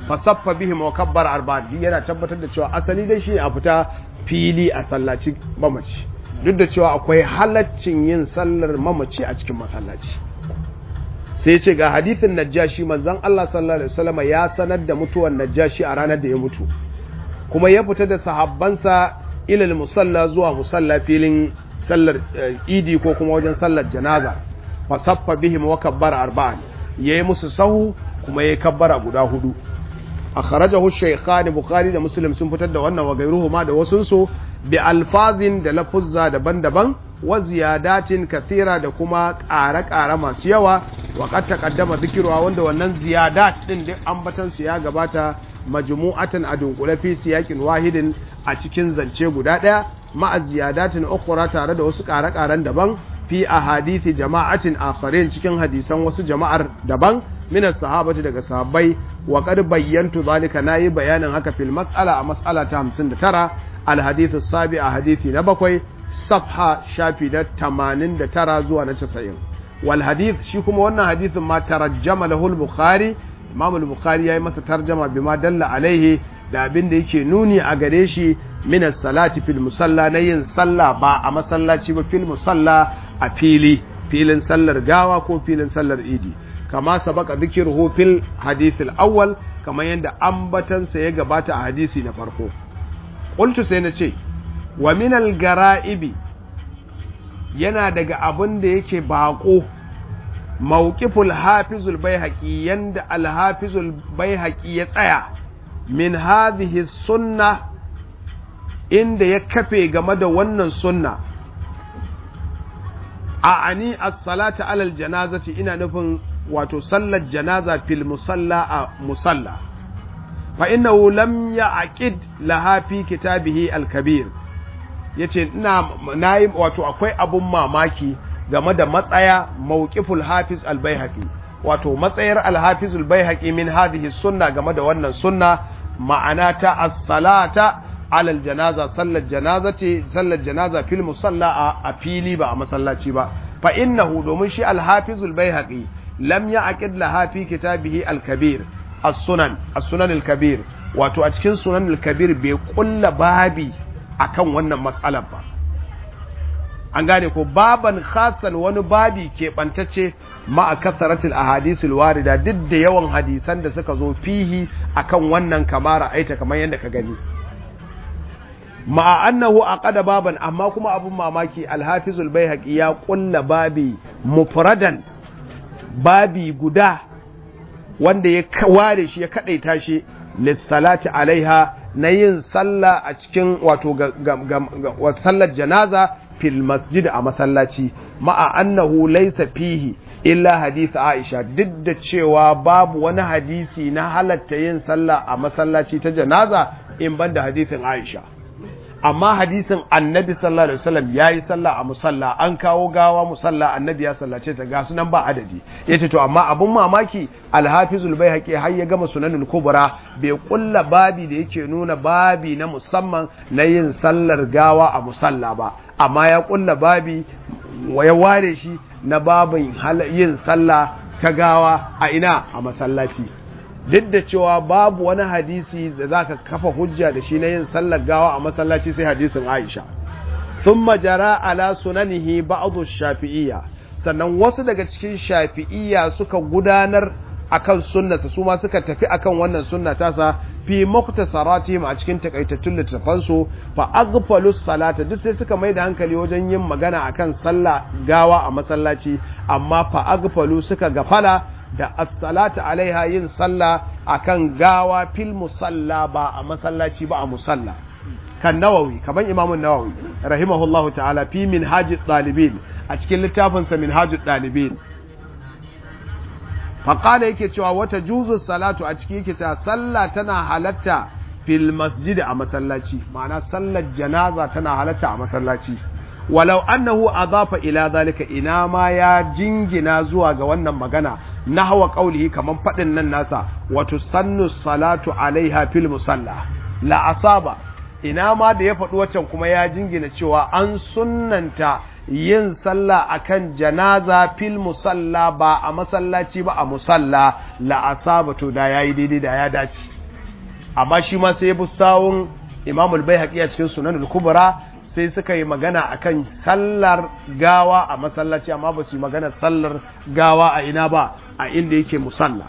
fasaffa bihim wa kabbara arba'an yana tabbatar da cewa asali dai shi a fita fili a sallaci mamaci duk da cewa akwai halaccin yin sallar mamaci a cikin masallaci sai ce ga hadithin najashi manzon Allah sallallahu alaihi wasallam ya sanar da mutuwar najashi a ranar da ya mutu kuma ya fita da sahabbansa ilal musalla zuwa musalla filin sallar idi ko kuma wajen sallar janaza fasaffa bihim wa kabbara arba'an yayi musu sahu kuma yayi kabbara guda hudu akhrajahu shaykhan bukhari da muslim sun fitar da wannan wa gairuhuma da wasun su bi alfazin da lafuzza daban-daban wa ziyadatin kathira da kuma ƙare-ƙare masu yawa wa qad taqaddama dhikruha wanda wannan ziyadat din duk ambatan su ya gabata majmu'atan a dunkule fi siyakin wahidin a cikin zance guda daya ma'a ziyadatin ukhra tare da wasu ƙare-ƙaren daban fi ahadithi jama'atin akharin cikin hadisan wasu jama'ar daban min sahabati daga sahabbai wa qad bayyantu zalika nayi bayanin haka fil mas'ala a mas'ala ta 59 al hadithu sabi a hadithi na bakwai safha shafi na 89 zuwa na 90 wal hadith shi kuma wannan hadithin ma tarajjama lahu al bukhari imam al bukhari yayi masa tarjama bima dalla alaihi da abin da yake nuni a gare shi min salati fil musalla na yin sallah ba a masallaci ba fil musalla a fili filin sallar gawa ko filin sallar idi kama sabaka dhikruhu fil hadith al awwal kamar yadda ambatansa ya gabata a hadisi na farko qultu sai na ce wa min al gara'ibi yana daga abin da yake bako mawqiful hafizul baihaqi yanda al hafizul baihaqi ya tsaya min hadhihi sunna inda ya kafe game da wannan sunna a ani as-salata alal janazati ina nufin wato sallar janaza fil musalla a musalla fa innahu lam ya'qid laha fi kitabihi al-kabir yace ina nayi wato akwai abun mamaki game da matsaya mawqiful hafiz al-baihaqi wato matsayar al-hafiz al-baihaqi min hadhihi sunna game da wannan sunna ma'ana ta as-salata alal janaza sallar janaza ce sallar janaza fil musalla a fili ba a masallaci ba fa innahu domin shi al-hafizul baihaqi lam ya'qid laha fi kitabihi al-kabir as-sunan as-sunan al-kabir wato a cikin sunan al-kabir bai kulla babi akan wannan matsalar ba an gane ko baban khasan wani babi ke bantacce ma a kasaratul ahadisul warida duk da yawan hadisan da suka zo fihi akan wannan kamara aita kamar yadda ka gani ma'a annahu aqada baban amma kuma abun mamaki alhafizul baihaqi ya kulla babi mufradan babi guda wanda ya ware shi ya kadaita shi lissalati alaiha na yin sallah a cikin wato sallar janaza fil masjid a masallaci ma'a annahu laysa fihi illa hadith Aisha duk da cewa babu wani hadisi na halatta yin sallah a masallaci ta janaza in banda hadithin Aisha amma hadisin annabi sallallahu alaihi wasallam yayi sallah a musalla an kawo gawa musalla annabi ya sallace ta ga sunan ba adadi yace to amma abun mamaki alhafizul baihaqi har ya gama sunanul kubra bai kulla babi da yake nuna babi na musamman na yin sallar gawa a musalla ba amma ya kulla babi ya ware shi na babin yin sallah ta gawa a ina a masallaci duk da cewa babu wani hadisi da za ka kafa hujja da shi na yin sallar gawa a masallaci sai hadisin Aisha. Sun majara ala sunanihi ba'adu shafi'iyya, sannan wasu daga cikin shafi'iyya suka gudanar akan sunnasa su ma suka tafi akan wannan sunna tasa fi muktasarati a cikin takaitattun littafansu fa aghfalu salata duk sai suka mai da hankali wajen yin magana akan sallah gawa a masallaci amma fa aghfalu suka gafala da as-salatu alaiha yin sallah akan gawa fil musalla ba a masallaci ba a musalla kan nawawi kaman imamun nawawi rahimahullahu ta'ala fi minhajid dalibin a cikin littafin sa minhajid dalibin fa qala yake cewa wata juzu salatu a ciki yake cewa sallah tana halatta fil masjid a masallaci ma'ana sallar janaza tana halatta a masallaci walau annahu adafa ila zalika ina ma ya jingina zuwa ga wannan magana nahwa qaulihi kaman fadin nan nasa wato sannu salatu alaiha fil musalla la asaba ina ma da ya faɗi waccan kuma ya jingina cewa an sunnanta yin sallah akan janaza fil musalla ba a masallaci ba a musalla la asaba to da yayi daidai da ya dace amma shi ma sai ya bi sawun imamul bai a cikin sunanul kubra sai suka yi magana akan sallar gawa a masallaci amma ba su yi magana sallar gawa a ina ba a inda yake musalla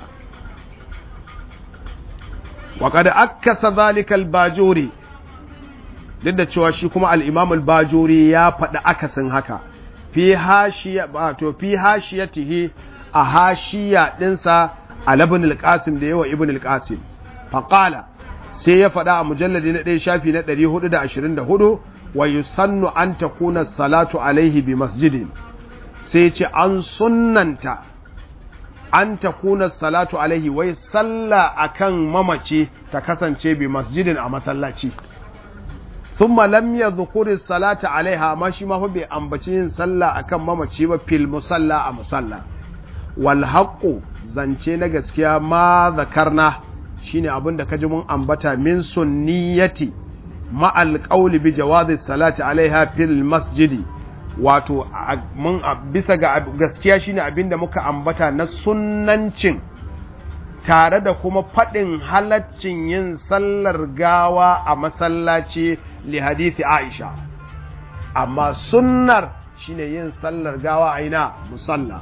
wa kada akasa zalika al-bajuri duk da cewa shi kuma al-imam al-bajuri ya faɗi akasin haka fi hashiya ba to fi hashiyatihi a hashiya dinsa al ibn al-qasim da yawa ibn al-qasim fa qala sai ya faɗa a mujalladi na ɗaya shafi na 424 wa yusannu an takuna salatu alaihi bi masjidin sai ce an sunnanta an takuna salatu alaihi wai sallah akan mamaci ta kasance bi masjidin a masallaci thumma lam yadhkuri salata alaiha ma shi ma fa bai ambaci yin sallah akan mamaci ba fil musalla a musalla wal haqqu zance na gaskiya ma zakarna shine abin da kaji mun ambata min sunniyati ma alqawli bi jawazi salati alaiha fil masjidi wato mun bisa ga gaskiya shine abin da muka ambata na sunnancin tare da kuma faɗin halaccin yin sallar gawa a masallaci li hadithi Aisha amma sunnar shine yin sallar gawa a ina musalla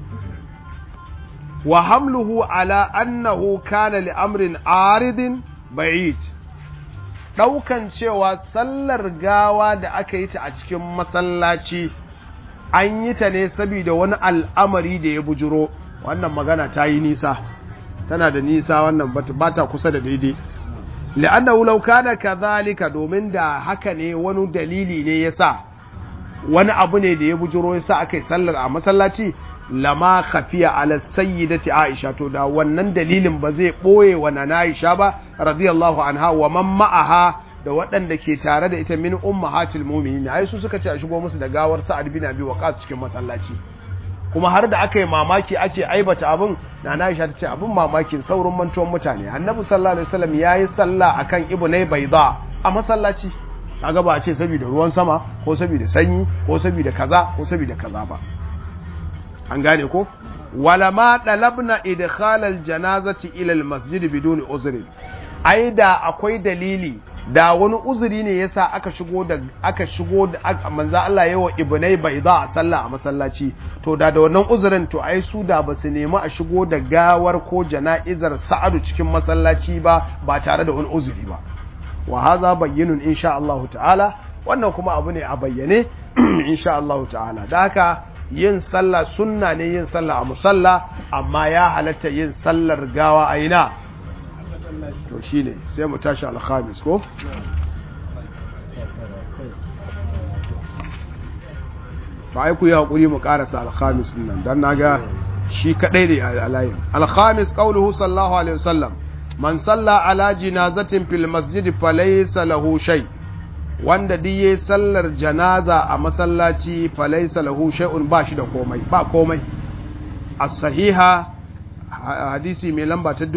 wa hamluhu ala annahu kana li amrin aridin ba'id daukan cewa sallar gawa da aka yi ta a cikin masallaci an yi ta ne saboda wani al'amari da ya bujuro wannan magana ta yi nisa tana da nisa wannan ba ta kusa da daidai li'annahu law kana kadhalika domin da haka ne wani dalili ne yasa wani abu ne da ya bujuro yasa aka yi sallar a masallaci lama khafiya ala sayyidati Aisha to da wannan dalilin ba zai boye wa nana Aisha ba radiyallahu anha wa man ma'aha da waɗanda ke tare da ita min ummahatil mu'minin ai su suka ce a shigo musu da gawar Sa'ad bin Abi Waqqas cikin masallaci kuma har da aka yi mamaki ake aibata abin nana Aisha ta ce abin mamakin saurin mantuwan mutane Annabi sallallahu alaihi wasallam yayi sallah akan ibnai bayda a masallaci kaga ba a ce saboda ruwan sama ko saboda sanyi ko saboda kaza ko saboda kaza ba an gane ko wala ma dalabna idkhalal janazati ila al masjid biduni uzri ai da akwai dalili da wani uzuri ne yasa aka shigo da aka shigo da manzo Allah yawa ibnai bayda a sallah a masallaci to da da wannan uzurin to ai su da basu nemi a shigo da gawar ko jana'izar sa'adu cikin masallaci ba ba tare da wani uzuri ba wa hadha bayyinun insha Allah ta'ala wannan kuma abu ne a bayyane insha Allah ta'ala da haka yin sallah sunna ne yin sallah a musalla amma ya halatta yin sallar gawa a ina to shine sai mu tashi alhamis ko ba ai ku yi hakuri mu karasa alhamis din nan dan naga shi kadai ne a layin alhamis qauluhu sallallahu alaihi wasallam man salla ala jinazatin fil masjid falaysa lahu shay' wanda duk yayi sallar janaza a masallaci falaisa lahu shay'un ba shi da komai ba komai as-sahiha hadisi mai lamba ta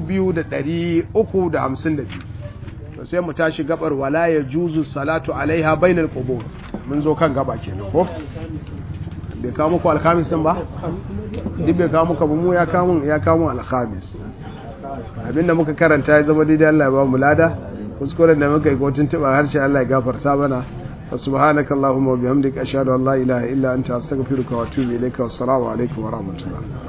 2352 to sai mu tashi gabar wala ya juzu salatu alaiha bainal qubur mun zo kan gaba kenan ko bai kawo muku alkhamis din ba duk bai kawo muku mu ya kawo ya kawo alkhamis abinda muka karanta ya zama daidai Allah ya ba mu lada kuskuren da muka yi ko tuntuɓar harshe Allah ya gafarta mana wa subhanaka allahumma wa bihamdika ashhadu an la ilaha illa anta astaghfiruka wa atubu ilayka wassalamu alaikum wa rahmatullah